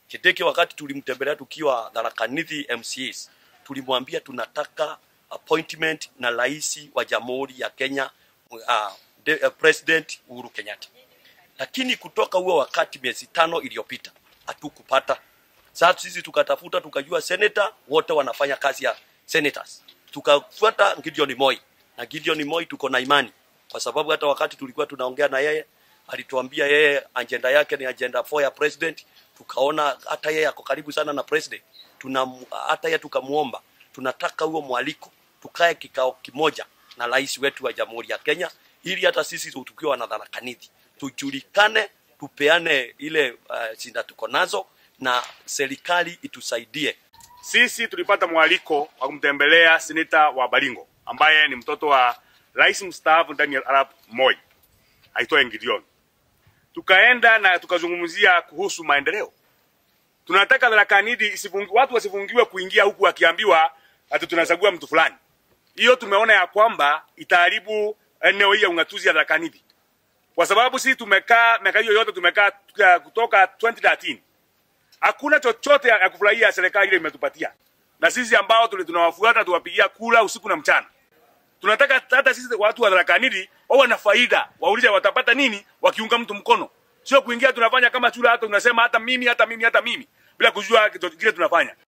Chiteke wakati tulimtembelea tukiwa Tharaka Nithi MCAs, tulimwambia tunataka appointment na rais wa Jamhuri ya Kenya uh, de, uh, President Uhuru Kenyatta. Lakini kutoka huo wakati miezi tano iliyopita hatukupata. Sasa sisi tukatafuta tukajua senator wote wanafanya kazi ya senators. Tukafuata Gideon Moi. Na Gideon Moi tuko na imani kwa sababu hata wakati tulikuwa tunaongea na yeye alituambia yeye agenda yake ni agenda 4 ya president. Tukaona hata yeye ako karibu sana na president. Tuna hata yeye tukamuomba tunataka huo mwaliko tukae kikao kimoja na rais wetu wa Jamhuri ya Kenya ili hata sisi tukiwa na Tharaka Nithi tujulikane, tupeane ile uh, shinda tuko nazo na serikali itusaidie. Sisi tulipata mwaliko wa kumtembelea seneta wa Baringo ambaye ni mtoto wa rais mstaafu Daniel Arap Moi aitwaye Gideon. Tukaenda na tukazungumzia kuhusu maendeleo. Tunataka Tharaka Nithi isifungi, watu wasifungiwe kuingia huku wakiambiwa ati tunachagua mtu fulani. Hiyo tumeona ya kwamba itaharibu eneo hili ya ungatuzi ya Tharaka Nithi, kwa sababu sisi tumekaa miaka hiyo yote tumekaa kutoka 2013 hakuna chochote ya kufurahia serikali ile imetupatia, na sisi ambao tuli tunawafuata tuwapigia kula usiku na mchana. Tunataka hata sisi watu wa Tharaka Nithi wawe na faida, waulize watapata nini wakiunga mtu mkono, sio kuingia tunafanya kama chura, hata tunasema hata mimi hata mimi hata mimi bila kujua kile tunafanya.